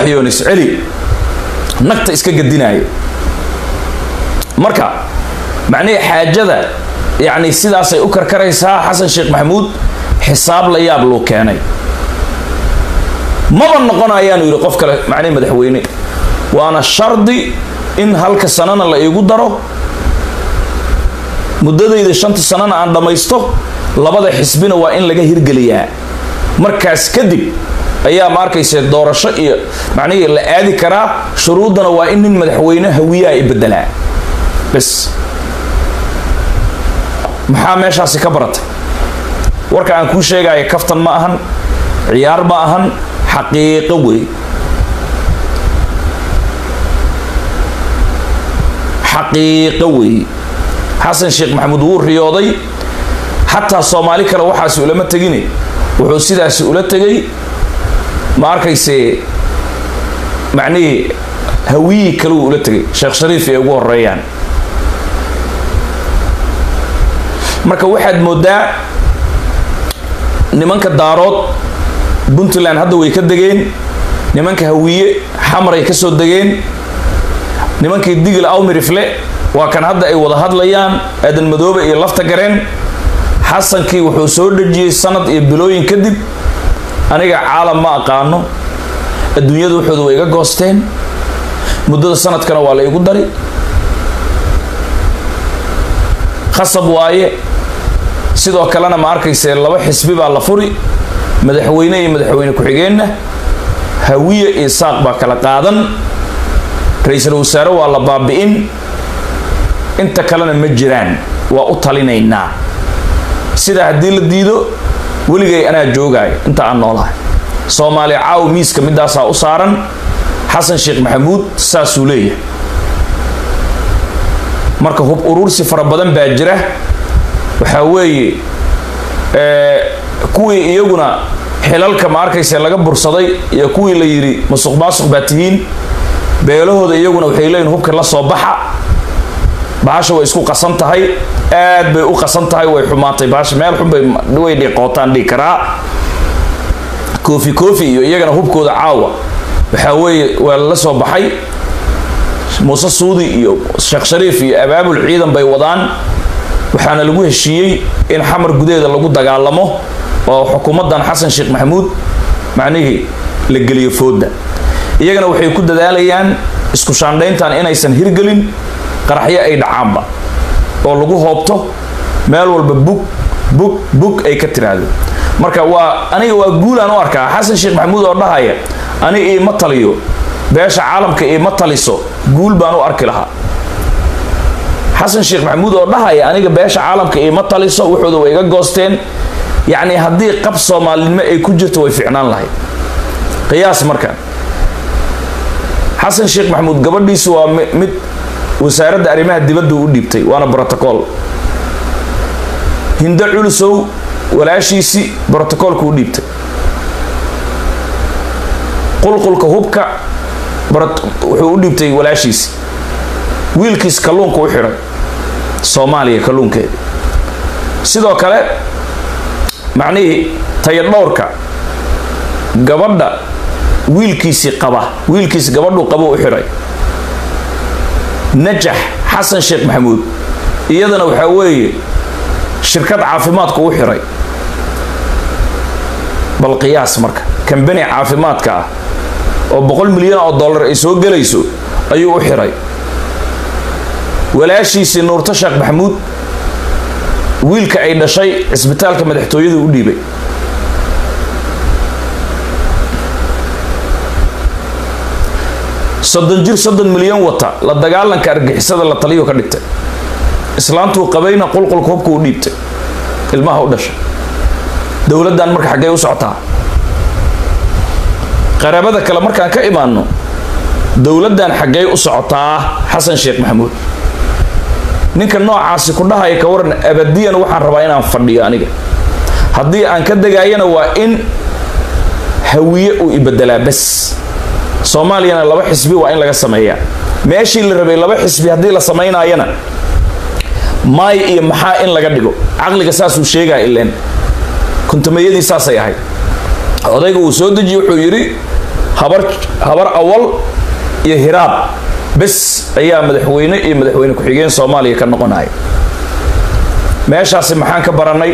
yoonis celi nagta iska gadinaya marka macnihii xaajada yacni sidaasay u karkaraysaa xasan sheekh maxamuud xisaab la yaab luu keenay maba noqonayaanu yidhi qof kale macnihi madaxweyne waana shardi in halka sanana la iigu daro muddadayda shanta sanana aan dhammaysto labada xisbina waa in laga hirgeliyaa markaas kadib ayaa ma arkayse doorasho iyo macnihii la aadi karaa shuruuddana waa in nin madaxweyne hawiyaha i bedelaa bes maxaa meeshaasi ka baratay warka aan kuu sheegaya kaftan ma ahan ciyaar ma ahan xaqiiqo wey xaqiiqo wey xasan sheekh maxamuud wuu riyooday xataa soomaali kale waxaasi ulama tegine wuxuu sidaasi ula tegay ma arkayse macnihii hawiyii kaleu ula tegay sheekh shariif ay ugu horeeyaan marka waxaad moodaa nimanka daarood puntland hadda way ka degeen nimanka hawiye xamaray ka soo degeen nimankii digil awmirifle waa kan hadda ay wada hadlayaan aadan madoobe iyo lafta gareen xasankii wuxuu soo dhejiyey sanad iyo bilooyin kadib aniga caalam ma aqaano adduunyada waxooda way iga goosteen muddada sanadkana waa la igu dari khasab waaye sidoo kalena ma arkayse laba xisbi baa la furi madaxweyne iyo madaxweyne ku-xigeenna hawiye iyo saaq baa kala qaadan ra-iisul wasaare waa la baabi'in inta kalena ma jiraan waa u talinaynaa sidaa haddii la diido weligay anaa joogaayo inta aan noolahay soomaaliya caaw miiska midaasaa u saaran xasan sheekh maxamuud saasuu leeyahay marka hub urursi fara badan baa jira waxaa weeye kuwii iyaguna xilalka ma arkayse laga bursaday iyo kuwii la yidhi masuq maasuq baa tihiin beelahooda iyaguna waxay leeyihin hubka la soo baxa bahasha way isku qasan tahay aad bay u qasan tahay way xumaatay bahasha meel xunbay way dhiqootaan dhihi karaa koofi koofi iyo iyagana hubkooda caawa waxaa weeye waa la soo baxay muuse suudi iyo sheekh shariif iyo abaabul ciidan bay wadaan waxaana lagu heshiiyey in xamar gudaheeda lagu dagaalamo oo xukuumaddan xasan sheekh maxamuud macnihii la geliyo fooda iyagana waxay ku dadaalayaan isku shaandhayntan inaysan hirgelin qaraxyo ay dhacaanba oo lagu hoobto meel walba bug bug bug ay ka tiraahdo marka waa aniga waa guulaan u arkaa xasan sheekh maxamuud oo dhahaya ani iima taliyo beesha caalamka iima taliso guul baan u arki lahaa xasan sheekh maxamuud oo dhahaya aniga beesha caalamka iima taliso wuxooda way iga goosteen yacni haddii qab soomaalinimo ay ku jirto way ficnaan lahayd qiyaas marka xasan sheekh maxamuud gabadhiisu waa mid wasaaradda arrimaha dibadda u dhiibtay waana brotocool hindo culusow walaashiisii brotocoolka u dhiibtay qulqulka hubka wuxuu u dhiibtay walaashiisi wiilkiis kalluunka u xidhay soomaaliya kalluunkeeda sidoo kale macnihii tayadhowrka gabadha wiilkiisii qaba wiilkiisi gabadhuu qaba u xidhay najax xasan sheekh maxamuud iyadana waxaa weeye shirkad caafimaadku u xidhay bal qiyaas marka kambani caafimaadka ah oo boqol milyan oo dollar ay soo gelayso ayuu u xidhay walaashiisii nuurto sheekh maxamuud wiilka ay dhashay cisbitaalka madaxtooyada u dhiibay soddon jir soddon milyan wata la dagaalanka argixisada la taliyo ka dhigtay islaantuu qabayna qulqulka hubka u dhiibtay ilmaha u dhashay dowladdan marka xaggee u socotaa qaraabada kale markaan ka imaano dowladdan xaggee u socotaa xasan sheekh maxamuud ninka noocaasi ku dhahaya ka waran abadiyan waxaan rabaa inaan fadhiyo aniga haddii aan ka degaayana waa in hawiye uu ibedelaa bas soomaaliyana laba xisbi waa in laga sameeyaa meeshii la rabay laba xisbi haddii la samaynaayana maay iyo maxaa in laga dhigo caqliga saasuu sheegaya ileen kuntumayadii saasay ahayd odayga uu soo dejiye wuxuu yidhi habar habar awal iyo hiraab bes ayaa madaxweyne iyo madaxweyne ku-xigeen soomaaliya ka noqonaya meeshaasi maxaan ka baranay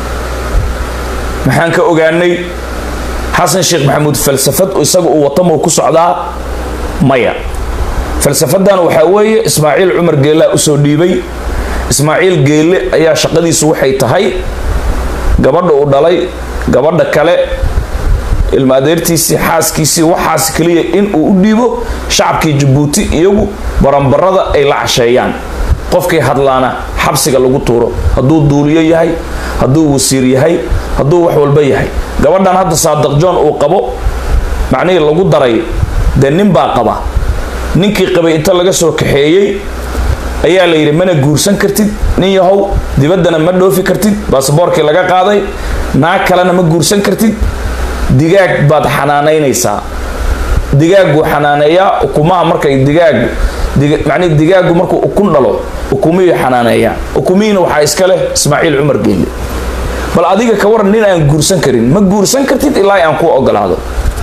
maxaan ka ogaanay xasan sheekh maxamuud falsafad isaga uu watamuu ku socdaa maya falsafadan waxaa weeye ismaaciil cumar geellaa usoo dhiibay ismaaciil geelle ayaa shaqadiisu waxay tahay gabadha uu dhalay gabadha kale ilma adeertiisii xaaskiisii waxaas keliya in uu u dhiibo shacabkii jabuuti iyagu baranbarada ay la casheeyaan qofkii hadlaana xabsiga lagu tuuro hadduu duuliyo yahay hadduu wasiir yahay hadduu wax walba yahay gabadhan hadda saadiq john uu qabo macnihii lagu daray dee nin baa qaba ninkii qabay inta laga soo kaxeeyey ayaa la yidhi mana guursan kartid nin yahow dibaddana ma dhoofi kartid baasboorkii laga qaaday naag kalena ma guursan kartid digaag baad xanaanaynaysaa digaagguu xanaaneeyaa ukumaha markay digaagu macnihi digaagu markuu ukun dhalo ukumihii xanaaneeyaa ukumihiina waxaa iska leh ismaaciil cumar geelle bal adiga ka waran nin aan guursan karin ma guursan kartid ilaa aan kuu ogolaado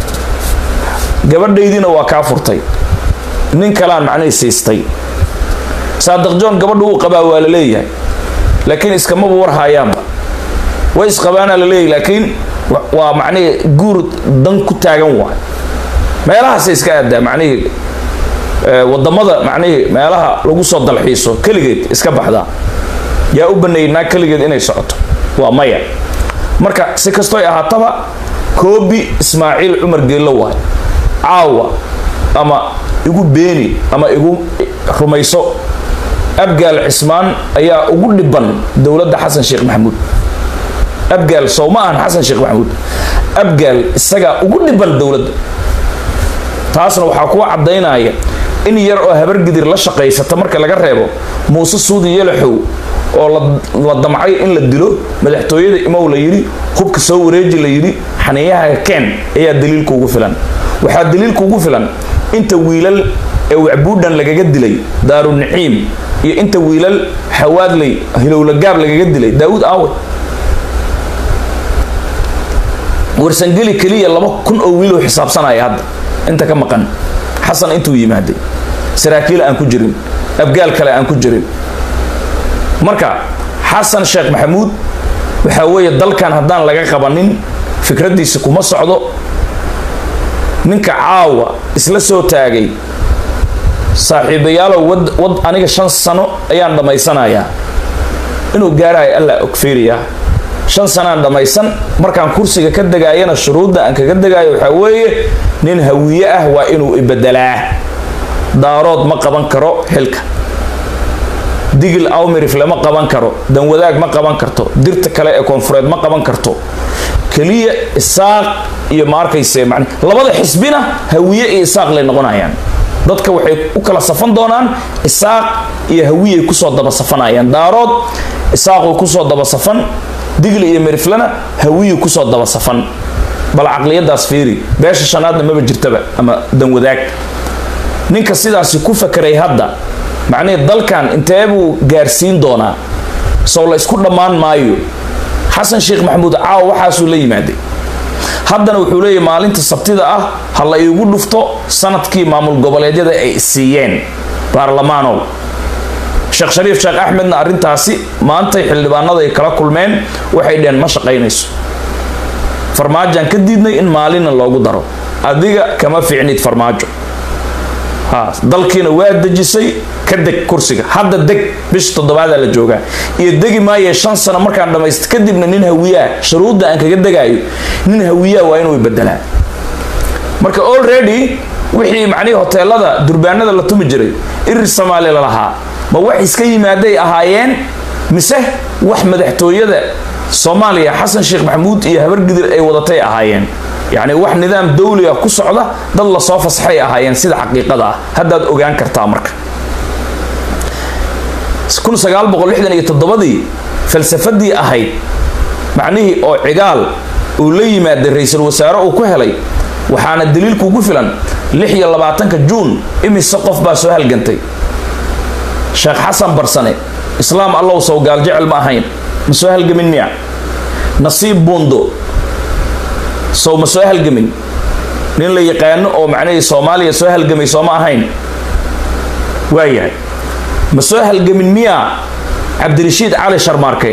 gabadhaydiina waa kaa furtay nin kaleaan macnihii siistay saadiq john gabadha wuu qabaa waa la leeyahay laakiin iskamaba war haayaanba way isqabaanaa la leeyahay laakiin waa macnihii guur dan ku taagan waay meelahaasay iska aadaa macnihii wadamada macnihii meelaha lagu soo dalxiiso keligeed iska baxdaa yaa u baneeyay naag keligeed inay socoto waa maya marka si kastoy ahaataba koobi ismaaciil cumar geello waay caawa ama igu beeni ama igu rumayso abgaal cismaan ayaa ugu dhiban dowladda xasan sheekh maxamuud abgaal sow ma ahan xasan sheekh maxamuud abgaal isagaa ugu dhiban dowladda taasna waxaa kuwa caddaynaya in yar oo habargidir la shaqaysata marka laga reebo muuse suudi yalaxow oo la damcay in la dilo madaxtooyada imow la yidhi hubka soo wareeji la yidhi xaniyaha keen ayaa daliilka ugu filan waxaa daliilka ugu filan inta wiilal ee wacbuudhan lagaga dilay daarunaciim iyo inta wiilal xawaadley hilowlagaab lagaga dilay daawuud aawe warsangeli keliya laba kun oo wiiloo xisaabsanaya hadda inta ka maqan xasan intuu yimaaday saraakiil aan ku jirin abgaal kale aan ku jirin marka xasan sheekh maxamuud waxaa weeye dalkan haddaan laga qabanin fikraddiisa kuma socdo ninka caawa isla soo taagay saaxiibayaalow wad wad aniga shan sano ayaan dhammaysanayaa inuu gaarayo allaa ogfeeriyaa shan sanaan dhammaysan markaan kursiga ka degaayana shuruudda aan kaga degaayo waxaa weeye nin hawiye ah waa inuu ibedelaa daarood ma qaban karo xilka digil awmirif lama qaban karo danwadaag ma qaban karto dirta kale ee koonfureed ma qaban karto keliya isaaq iyo ma arkayse man labada xisbina hawiye iyo isaaq lay noqonayaan dadka waxay u kala safan doonaan isaaq iyo hawiyay kusoo daba safanayaan daarood isaaquu kusoo daba safan digli iyo meriflana hawiyu kusoo daba safan bal caqliyadaas fiiri beesha shanaadna maba jirtaba ama danwadaag ninka sidaasi ku fakeray hadda macnihii dalkan intee buu gaarsiin doonaa sow la isku dhammaan maayo xasan sheekh maxamuud caawa waxaasuu la yimaaday haddana wuxuu leeyahy maalinta sabtida ah ha la iigu dhufto sanadkii maamul goboleedyada ay siiyeen baarlamaanow sheekh shariif sheekh axmedna arrintaasi maantay xildhibaanada ay kala kulmeen waxay dheheen ma shaqaynayso farmaajaan ka diidnay in maalina loogu daro adiga kama fiicnid farmaajo ha dalkiina waa dejisay ka deg kursiga hadda deg bisha toddobaadaa la joogaa iyo degi maaye shan sano markaan dhammayst kadibna nin hawiyaa shuruudda aan kaga degaayo nin hawiyaa waa inuu bedelaa marka already wixii macnihii hoteelada durbaanada la tumi jiray irir soomaali la lahaa ma wax iska yimaaday ahaayeen mise wax madaxtooyada soomaaliya xasan sheekh maxamuud iyo habargidir ay wadatay ahaayeen yacni wax nidaam dawliga ku socda dad lasoo fasaxay ahaayeen sida xaqiiqada ah haddaad ogaan kartaa marka dii falsafadii ahayd macnihii oo cigaal uu la yimaaday ra-iisul wasaare uu ku helay waxaana daliilkuugu filan lix iyo labaatanka juun imise qof baa soo halgantay sheekh xasan barsane islaam allow sow gaaljecel ma ahayn ma soo halgamin miya nasiib buundo sow ma soo halgamin nin la yaqaano oo macnihii soomaaliya soo halgamay sooma ahayn waayahay ma soo halgamin miyaa cabdirashiid cali sharmaarke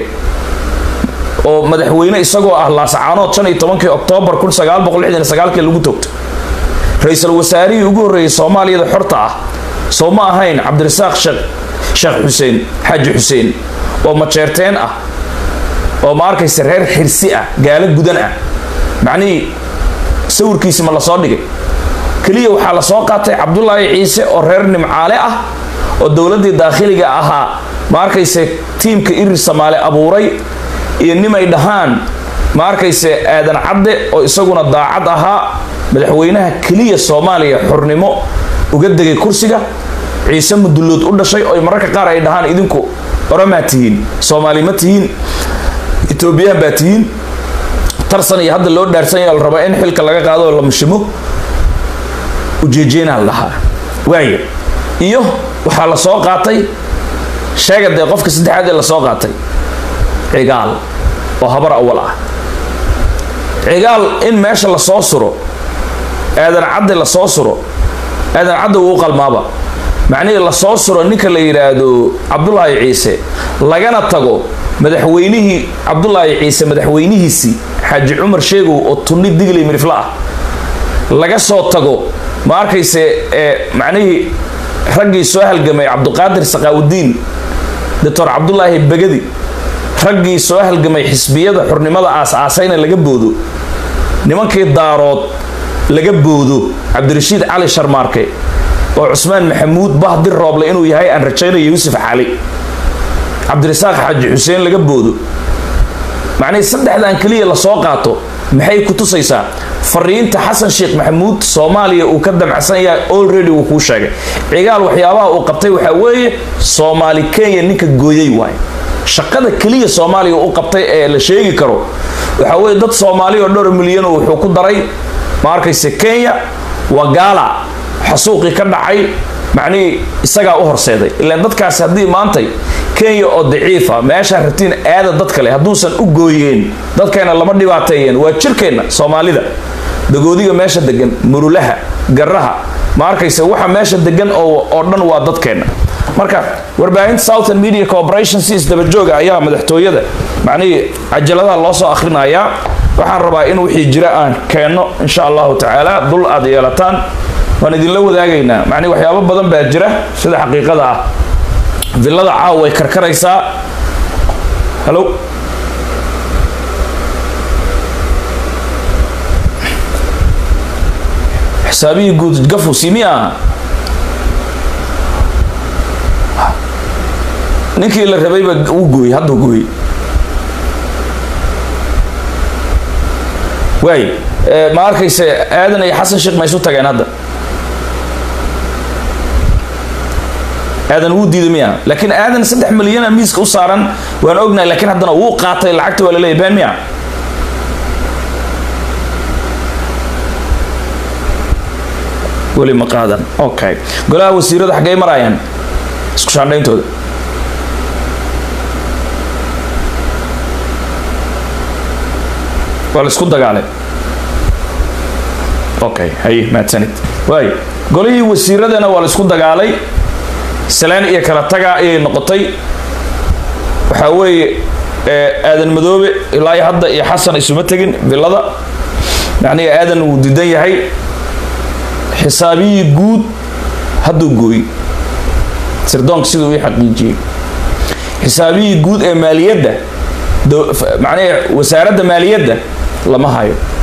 oo madaxweyne isagoo ah laasacaanood shan iyo tobankii oktoobar kun sagaal boqol lixdan iyo sagaalkii lagu toogtay ra-iisul wasaarihii ugu horreeyey soomaaliyada xorta ah soo ma ahayn cabdirasaaq sheekh sheekh xuseen xaaji xuseen oo majeerteen ah oo ma arkaysa reer xirsi ah gaalo gudan ah macnihii sawirkiisi ma lasoo dhigay keliya waxaa lasoo qaatay cabdulaahi ciise oo reer nimcaale ah oo dowladdii daakhiliga ahaa ma arkayse tiimka irir samaale abuuray iyo nimay dhahaan ma arkayse aadan cadde oo isaguna daacad ahaa madaxweynaha keliya soomaaliya xornimo uga degay kursiga ciise mudullood u dhashay oo mararka qaar ay dhahaan idinku oramaa tihiin soomaali ma tihiin etoobiyaan baa tihiin tarsan iyo hadda loo dhaarsanya la rabaa in xilka laga qaado oo la mashimo ujeejeenaa la dhahaa waaya iyo waxaa la soo qaatay sheega dee qofka saddexaad ee lasoo qaatay cigaal oo habar awal ah cigaal in meesha lasoo suro aadan cadde lasoo suro aadan cadde wuu qalmaaba macnihii lasoo suro ninka la yidhaahdo cabdulaahi ciise lagana tago madaxweynihii cabdulaahi ciise madaxweynihiisii xaaji cumar sheegow oo tunni digley mirifla ah laga soo tago ma arkayse ee macnihii raggii soo halgamay cabduqaadir saqaawudiin doctor cabdulaahi begadi raggii soo halgamay xisbiyada xurnimada aas-aasayna laga boodo nimankii daarood laga boodo cabdirashiid cali sharmaarke oo cusmaan maxamuud bahdir rooble inuu yahay aan rajaynayo yuusuf cali cabdirasaaq xaaji xuseen laga boodo macnihii saddexdan keliya lasoo qaato maxay ku tusaysaa fariinta xasan sheekh maxamuud soomaaliya uu ka damacsan yahay already wuu kuu sheegay cigaal waxyaabaha uu qabtay waxaa weeye soomaali kenya ninka gooyay waaye shaqada keliya soomaaliya u qabtay ee la sheegi karo waxaa weeye dad soomaali oo dhowr milyan wuxuu ku daray ma arkayse kenya wagala xasuuqii ka dhacay macnihii isagaa u horseeday ilaan dadkaasi haddii maantay kenya oo daciifa meeshaa rabtiin aada dad kale hadduusan u gooyeen dadkayna lama dhibaateeyeen waa jirkeenna soomaalida dagoodiga meesha degan murulaha garaha ma arkayse waxa meesha degan oo dhan waa dadkeenna marka warbaahinta southern media corporation si isdabajooga ayaa madaxtooyada macnihii cajaladaha loo soo akhrinayaa waxaan rabaa in wixii jira aan keenno insha allahu tacaala dul aad yeelataan waan idinla wadaagaynaa macnihi waxyaabo badan baa jira sida xaqiiqada ah villada caawa way karkaraysaa halo xisaabihii guud gafu simi aha ninkii la rabayba uu gooyey hadduu gooyey waay ma arkayse aadan iyo xasan sheekh ma isu tageen hadda aadan wuu diiday miya laakiin aadan saddex milyana miiska u saaran waan ognahay laakiin haddana wuu qaatay lacagta waa laleeyahy been miya weli ma qaadan okay golaha wasiirada xaggay maraayaan isku shaandhayntooda waa la isku dagaalay okay haye mahadsanid waay golihii wasiiradana waa la isku dagaalay salaan iyo kala taga ayay noqotay waxaa weeye aadan madoobe ilaa iyo hadda iyo xasan isuma tegin villada macnihi aadan wuu didan yahay xisaabiyii guud hadduu gooy sirdoonka siduu ii xaqiijiyey xisaabiyii guud ee maaliyadda macnihi wasaaradda maaliyadda lama hayo